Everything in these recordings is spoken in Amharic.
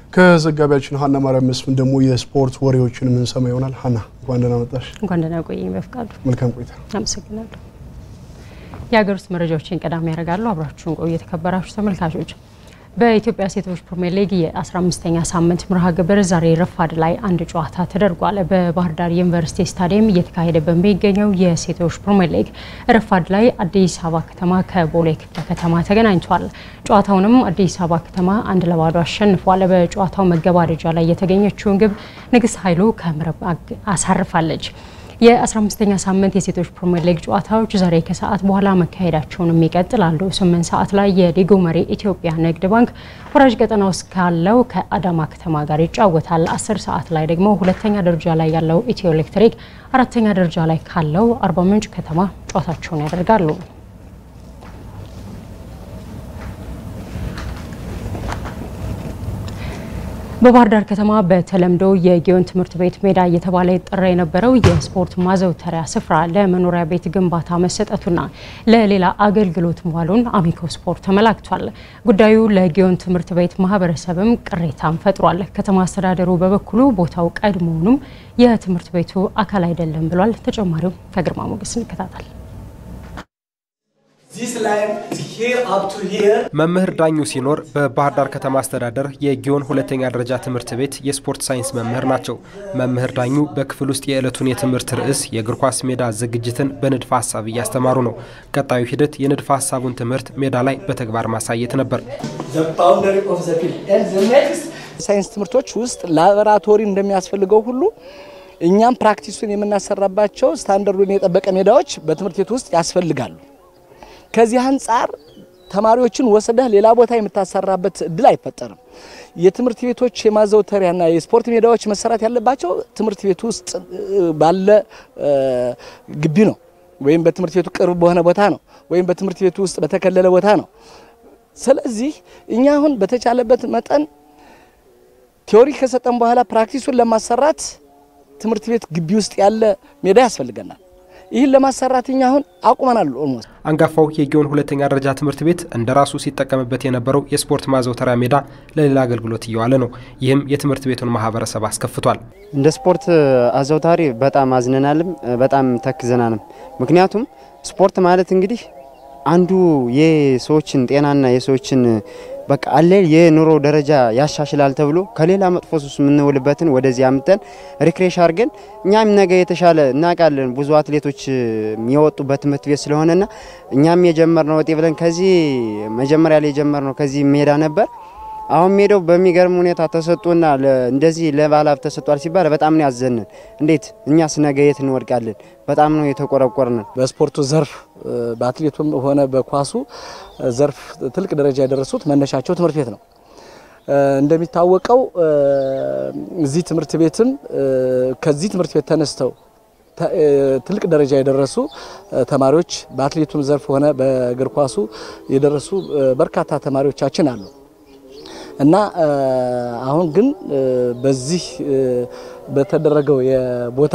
ከዘጋቢያችን ሀና ማርያም መስፍን ደግሞ የስፖርት ወሬዎችን የምንሰማ ይሆናል። ሀና እንኳን ደህና መጣሽ። እንኳን ደህና ቆየኝ በፍቃዱ። መልካም ቆይታ። አመሰግናለሁ። የሀገር ውስጥ መረጃዎችን ቀዳሚ ያደርጋሉ። አብራችሁን ቆዩ የተከበራችሁ ተመልካቾች። በኢትዮጵያ ሴቶች ፕሪሚየር ሊግ የ15ኛ ሳምንት መርሃ ግብር ዛሬ ረፋድ ላይ አንድ ጨዋታ ተደርጓል። በባህር ዳር ዩኒቨርሲቲ ስታዲየም እየተካሄደ በሚገኘው የሴቶች ፕሪሚየር ሊግ ረፋድ ላይ አዲስ አበባ ከተማ ከቦሌ ክፍለ ከተማ ተገናኝቷል። ጨዋታውንም አዲስ አበባ ከተማ አንድ ለባዶ አሸንፏል። በጨዋታው መገባደጃ ላይ የተገኘችውን ግብ ንግስት ኃይሉ ከምረብ አሳርፋለች። የ15ኛ ሳምንት የሴቶች ፕሪሚየር ሊግ ጨዋታዎች ዛሬ ከሰዓት በኋላ መካሄዳቸውንም ይቀጥላሉ። 8 ሰዓት ላይ የሊጉ መሪ ኢትዮጵያ ንግድ ባንክ ወራጅ ቀጠና ውስጥ ካለው ከአዳማ ከተማ ጋር ይጫወታል። 10 ሰዓት ላይ ደግሞ ሁለተኛ ደረጃ ላይ ያለው ኢትዮ ኤሌክትሪክ አራተኛ ደረጃ ላይ ካለው አርባ ምንጭ ከተማ ጨዋታቸውን ያደርጋሉ። በባህር ዳር ከተማ በተለምዶ የጊዮን ትምህርት ቤት ሜዳ እየተባለ ይጠራ የነበረው የስፖርት ማዘውተሪያ ስፍራ ለመኖሪያ ቤት ግንባታ መሰጠቱና ለሌላ አገልግሎት መዋሉን አሚኮ ስፖርት ተመላክቷል። ጉዳዩ ለጊዮን ትምህርት ቤት ማህበረሰብም ቅሬታን ፈጥሯል። ከተማ አስተዳደሩ በበኩሉ ቦታው ቀድሞውኑም የትምህርት ቤቱ አካል አይደለም ብሏል። ተጨማሪው ከግርማ ሞገስ እንከታተል። መምህር ዳኙ ሲኖር በባህር ዳር ከተማ አስተዳደር የጊዮን ሁለተኛ ደረጃ ትምህርት ቤት የስፖርት ሳይንስ መምህር ናቸው። መምህር ዳኙ በክፍል ውስጥ የዕለቱን የትምህርት ርዕስ የእግር ኳስ ሜዳ ዝግጅትን በንድፈ ሀሳብ እያስተማሩ ነው። ቀጣዩ ሂደት የንድፈ ሀሳቡን ትምህርት ሜዳ ላይ በተግባር ማሳየት ነበር። ሳይንስ ትምህርቶች ውስጥ ላቦራቶሪ እንደሚያስፈልገው ሁሉ እኛም ፕራክቲሱን የምናሰራባቸው ስታንዳርዱን የጠበቀ ሜዳዎች በትምህርት ቤት ውስጥ ያስፈልጋሉ። ከዚህ አንጻር ተማሪዎችን ወስደህ ሌላ ቦታ የምታሰራበት እድል አይፈጠርም። የትምህርት ቤቶች የማዘውተሪያና የስፖርት ሜዳዎች መሰራት ያለባቸው ትምህርት ቤት ውስጥ ባለ ግቢ ነው፣ ወይም በትምህርት ቤቱ ቅርብ በሆነ ቦታ ነው፣ ወይም በትምህርት ቤቱ ውስጥ በተከለለ ቦታ ነው። ስለዚህ እኛ አሁን በተቻለበት መጠን ቴዎሪ ከሰጠን በኋላ ፕራክቲሱን ለማሰራት ትምህርት ቤት ግቢ ውስጥ ያለ ሜዳ ያስፈልገናል። ይህን ለማሰራት እኛ አሁን አቁመናል። ኦልሞስት አንጋፋው የጊዮን ሁለተኛ ደረጃ ትምህርት ቤት እንደ ራሱ ሲጠቀምበት የነበረው የስፖርት ማዘውተሪያ ሜዳ ለሌላ አገልግሎት እየዋለ ነው። ይህም የትምህርት ቤቱን ማህበረሰብ አስከፍቷል። እንደ ስፖርት አዘውታሪ በጣም አዝነናልም፣ በጣም ተክዘናልም። ምክንያቱም ስፖርት ማለት እንግዲህ አንዱ የሰዎችን ጤናና የሰዎችን በቃ አለ የኑሮ ደረጃ ያሻሽላል ተብሎ ከሌላ መጥፎ ሱስ የምንውልበትን ወደዚህ አምጠን ሪክሬሽ አድርገን እኛም ነገ የተሻለ እናውቃለን። ብዙ አትሌቶች የወጡበት ትምህርት ቤት ስለሆነና እኛም የጀመርነው ወጤ ብለን ከዚህ መጀመሪያ ላይ የጀመርነው ከዚህ ሜዳ ነበር። አሁን ሜዳው በሚገርም ሁኔታ ተሰጥቶና እንደዚህ ለባለሀብት ተሰጥቷል ሲባል በጣም ነው ያዘንን። እንዴት እኛስ ነገ የት እንወድቃለን? በጣም ነው የተቆረቆርን። በስፖርቱ ዘርፍ በአትሌቱም ሆነ በኳሱ ዘርፍ ትልቅ ደረጃ የደረሱት መነሻቸው ትምህርት ቤት ነው። እንደሚታወቀው እዚህ ትምህርት ቤትም ከዚህ ትምህርት ቤት ተነስተው ትልቅ ደረጃ የደረሱ ተማሪዎች በአትሌቱም ዘርፍ ሆነ በእግር ኳሱ የደረሱ በርካታ ተማሪዎቻችን አሉ እና አሁን ግን በዚህ በተደረገው የቦታ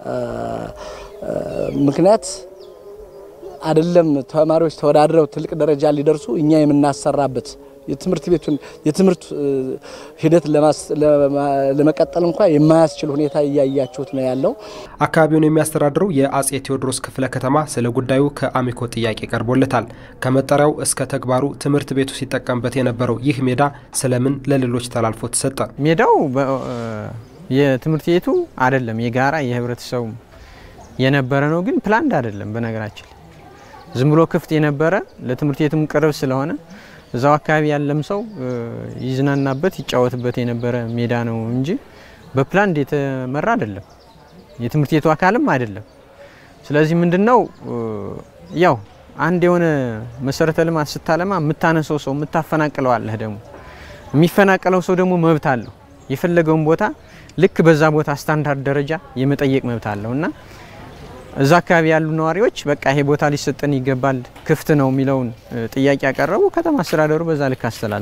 ምክንያት አይደለም ተማሪዎች ተወዳድረው ትልቅ ደረጃ ሊደርሱ እኛ የምናሰራበት የትምህርት ቤቱን የትምህርት ሂደት ለመቀጠል እንኳ የማያስችል ሁኔታ እያያችሁት ነው ያለው። አካባቢውን የሚያስተዳድረው የአጼ ቴዎድሮስ ክፍለ ከተማ ስለ ጉዳዩ ከአሚኮ ጥያቄ ቀርቦለታል። ከመጠሪያው እስከ ተግባሩ ትምህርት ቤቱ ሲጠቀምበት የነበረው ይህ ሜዳ ስለምን ለሌሎች ተላልፎ ተሰጠ? ሜዳው የትምህርት ቤቱ አይደለም፣ የጋራ የህብረተሰቡ የነበረ ነው። ግን ፕላንድ አይደለም። በነገራችን ዝም ብሎ ክፍት የነበረ ለትምህርት ቤቱም ቅርብ ስለሆነ እዛው አካባቢ ያለም ሰው ይዝናናበት ይጫወትበት የነበረ ሜዳ ነው እንጂ በፕላንድ የተመራ አይደለም። የትምህርት ቤቱ አካልም አይደለም። ስለዚህ ምንድነው ያው አንድ የሆነ መሰረተ ልማት ስታለማ የምታነሰው ሰው የምታፈናቅለው አለህ። ደግሞ የሚፈናቀለው ሰው ደግሞ መብት አለው። የፈለገውን ቦታ ልክ በዛ ቦታ ስታንዳርድ ደረጃ የመጠየቅ መብት አለው እና እዛ አካባቢ ያሉ ነዋሪዎች በቃ ይሄ ቦታ ሊሰጠን ይገባል፣ ክፍት ነው የሚለውን ጥያቄ ያቀረቡ፣ ከተማ አስተዳደሩ በዛ ልክ አስተላልፏል።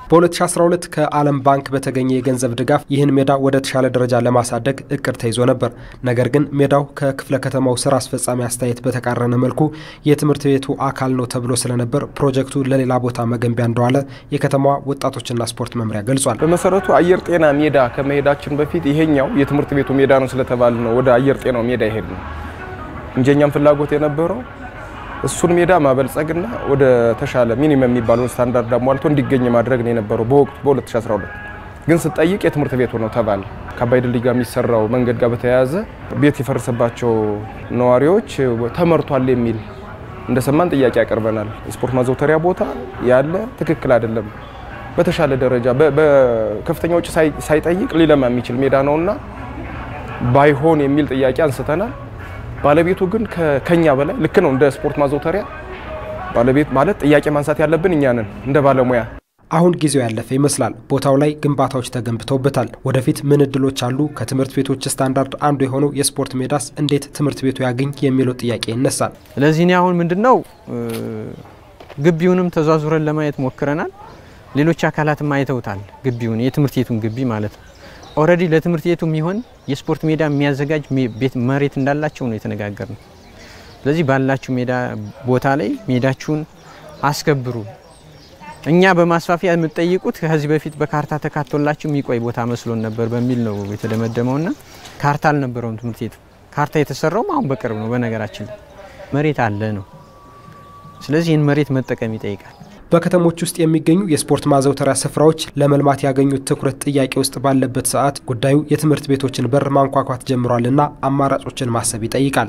በ2012 ከዓለም ባንክ በተገኘ የገንዘብ ድጋፍ ይህን ሜዳ ወደ ተሻለ ደረጃ ለማሳደግ እቅድ ተይዞ ነበር። ነገር ግን ሜዳው ከክፍለ ከተማው ስራ አስፈጻሚ አስተያየት በተቃረነ መልኩ የትምህርት ቤቱ አካል ነው ተብሎ ስለነበር ፕሮጀክቱ ለሌላ ቦታ መገንቢያ እንደዋለ የከተማዋ ወጣቶችና ስፖርት መምሪያ ገልጿል። በመሰረቱ አየር ጤና ሜዳ ከመሄዳችን በፊት ይሄኛው የትምህርት ቤቱ ሜዳ ነው ስለተባለ ነው ወደ አየር ጤናው ሜዳ ይሄድ ነው እንጂ እኛም ፍላጎት የነበረው እሱን ሜዳ ማበልጸግና ወደ ተሻለ ሚኒመም የሚባለውን ስታንዳርድ አሟልቶ እንዲገኝ ማድረግ ነው የነበረው በወቅቱ በ2012 ግን ስጠይቅ የትምህርት ቤቱ ነው ተባለ። ከአባይ ድልድይ ጋር የሚሰራው መንገድ ጋር በተያያዘ ቤት የፈረሰባቸው ነዋሪዎች ተመርቷል የሚል እንደሰማን ጥያቄ ያቀርበናል። የስፖርት ማዘውተሪያ ቦታ ያለ ትክክል አይደለም፣ በተሻለ ደረጃ በከፍተኛ ውጭ ሳይጠይቅ ሊለማ የሚችል ሜዳ ነውና ባይሆን የሚል ጥያቄ አንስተናል። ባለቤቱ ግን ከኛ በላይ ልክ ነው። እንደ ስፖርት ማዘውተሪያ ባለቤት ማለት ጥያቄ ማንሳት ያለብን እኛ ነን እንደ ባለሙያ። አሁን ጊዜው ያለፈ ይመስላል። ቦታው ላይ ግንባታዎች ተገንብተውበታል። ወደፊት ምን እድሎች አሉ? ከትምህርት ቤቶች ስታንዳርድ አንዱ የሆነው የስፖርት ሜዳስ እንዴት ትምህርት ቤቱ ያገኝ የሚለው ጥያቄ ይነሳል። ስለዚህ እኔ አሁን ምንድን ነው ግቢውንም ተዟዙረን ለማየት ሞክረናል። ሌሎች አካላትም አይተውታል። ግቢውን የትምህርት ቤቱን ግቢ ማለት ነው። ኦልሬዲ ለትምህርት ቤቱ የሚሆን የስፖርት ሜዳ የሚያዘጋጅ ቤት መሬት እንዳላቸው ነው የተነጋገር ነው። ስለዚህ ባላችሁ ሜዳ ቦታ ላይ ሜዳችሁን አስከብሩ። እኛ በማስፋፊያ የምትጠይቁት ከዚህ በፊት በካርታ ተካቶላችሁ የሚቆይ ቦታ መስሎን ነበር በሚል ነው የተደመደመውና ካርታ አልነበረውም ትምህርት ቤቱ። ካርታ የተሰራውም አሁን በቅርብ ነው። በነገራችን ላይ መሬት አለ ነው። ስለዚህ ይህን መሬት መጠቀም ይጠይቃል። በከተሞች ውስጥ የሚገኙ የስፖርት ማዘውተሪያ ስፍራዎች ለመልማት ያገኙት ትኩረት ጥያቄ ውስጥ ባለበት ሰዓት ጉዳዩ የትምህርት ቤቶችን በር ማንኳኳት ጀምሯልና አማራጮችን ማሰብ ይጠይቃል።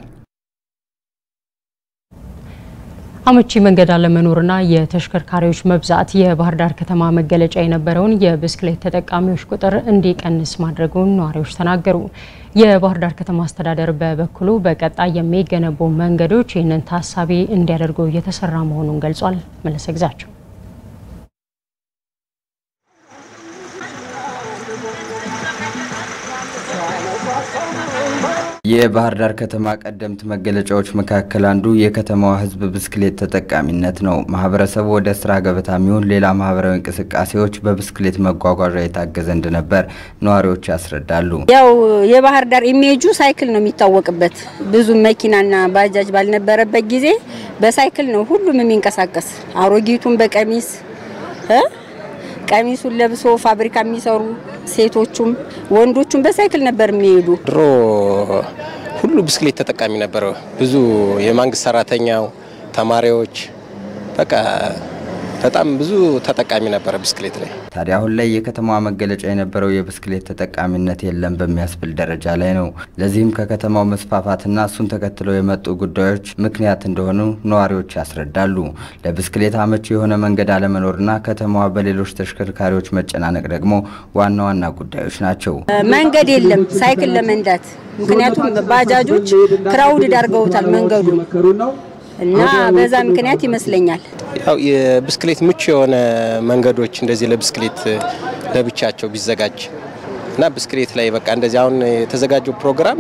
አመቺ መንገድ አለመኖርና የተሽከርካሪዎች መብዛት የባህር ዳር ከተማ መገለጫ የነበረውን የብስክሌት ተጠቃሚዎች ቁጥር እንዲቀንስ ማድረጉን ነዋሪዎች ተናገሩ። የባህር ዳር ከተማ አስተዳደር በበኩሉ በቀጣይ የሚገነቡ መንገዶች ይህንን ታሳቢ እንዲያደርጉ እየተሰራ መሆኑን ገልጿል። መለሰ ግዛቸው የባህር ዳር ከተማ ቀደምት መገለጫዎች መካከል አንዱ የከተማዋ ሕዝብ ብስክሌት ተጠቃሚነት ነው። ማህበረሰቡ ወደ ስራ ገበታ የሚሆን ሌላ ማህበራዊ እንቅስቃሴዎች በብስክሌት መጓጓዣ የታገዘ እንደነበር ነዋሪዎች ያስረዳሉ። ያው የባህር ዳር ኢሜጁ ሳይክል ነው የሚታወቅበት። ብዙ መኪናና ባጃጅ ባልነበረበት ጊዜ በሳይክል ነው ሁሉም የሚንቀሳቀስ። አሮጊቱን በቀሚስ ቀሚሱን ለብሶ ፋብሪካ የሚሰሩ ሴቶቹም ወንዶቹም በሳይክል ነበር የሚሄዱ። ድሮ ሁሉ ብስክሌት ተጠቃሚ ነበረ። ብዙ የመንግስት ሰራተኛው፣ ተማሪዎች በቃ በጣም ብዙ ተጠቃሚ ነበረ ብስክሌት ላይ። ታዲያ አሁን ላይ የከተማዋ መገለጫ የነበረው የብስክሌት ተጠቃሚነት የለም በሚያስብል ደረጃ ላይ ነው። ለዚህም ከከተማው መስፋፋትና እሱን ተከትለው የመጡ ጉዳዮች ምክንያት እንደሆኑ ነዋሪዎች ያስረዳሉ። ለብስክሌት አመቺ የሆነ መንገድ አለመኖርና ከተማዋ በሌሎች ተሽከርካሪዎች መጨናነቅ ደግሞ ዋና ዋና ጉዳዮች ናቸው። መንገድ የለም ሳይክል ለመንዳት፣ ምክንያቱም ባጃጆች ክራውድ ዳርገውታል መንገዱ እና በዛ ምክንያት ይመስለኛል ያው የብስክሌት ምቹ የሆነ መንገዶች እንደዚህ ለብስክሌት ለብቻቸው ቢዘጋጅ እና ብስክሌት ላይ በቃ እንደዚህ አሁን የተዘጋጀው ፕሮግራም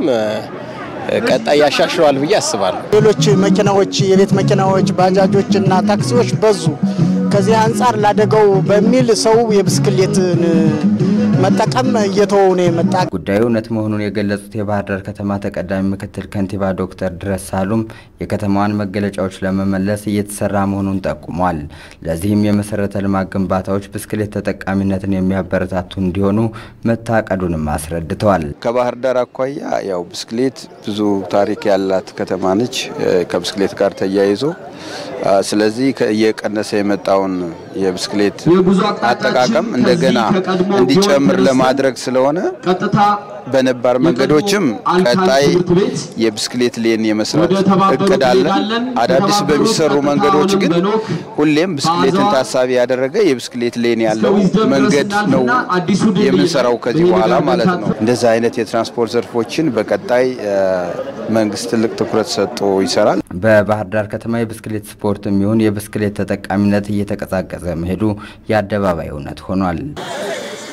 ቀጣይ ያሻሽለዋል ብዬ አስባለሁ። ሌሎች መኪናዎች፣ የቤት መኪናዎች፣ ባጃጆች እና ታክሲዎች በዙ። ከዚህ አንጻር ላደገው በሚል ሰው የብስክሌትን መጠቀም እየተወው ነው የመጣ። ጉዳዩ እውነት መሆኑን የገለጹት የባህር ዳር ከተማ ተቀዳሚ ምክትል ከንቲባ ዶክተር ድረስ ሳሉም የከተማዋን መገለጫዎች ለመመለስ እየተሰራ መሆኑን ጠቁሟል። ለዚህም የመሰረተ ልማት ግንባታዎች ብስክሌት ተጠቃሚነትን የሚያበረታቱ እንዲሆኑ መታቀዱንም አስረድተዋል። ከባህር ዳር አኳያ ያው ብስክሌት ብዙ ታሪክ ያላት ከተማ ነች። ከብስክሌት ጋር ተያይዞ ስለዚህ እየቀነሰ የመጣውን የብስክሌት አጠቃቀም እንደገና እንዲጨምር ለማድረግ ስለሆነ በነባር መንገዶችም ቀጣይ የብስክሌት ሌን የመስራት እቅድ አለን። አዳዲስ በሚሰሩ መንገዶች ግን ሁሌም ብስክሌትን ታሳቢ ያደረገ የብስክሌት ሌን ያለው መንገድ ነው የምንሰራው ከዚህ በኋላ ማለት ነው። እንደዚህ አይነት የትራንስፖርት ዘርፎችን በቀጣይ መንግስት ትልቅ ትኩረት ሰጥቶ ይሰራል። በባህር ዳር ከተማ የብስክሌት ስፖርት የሚሆን የብስክሌት ተጠቃሚነት እየተቀዛቀዘ መሄዱ የአደባባይ እውነት ሆኗል።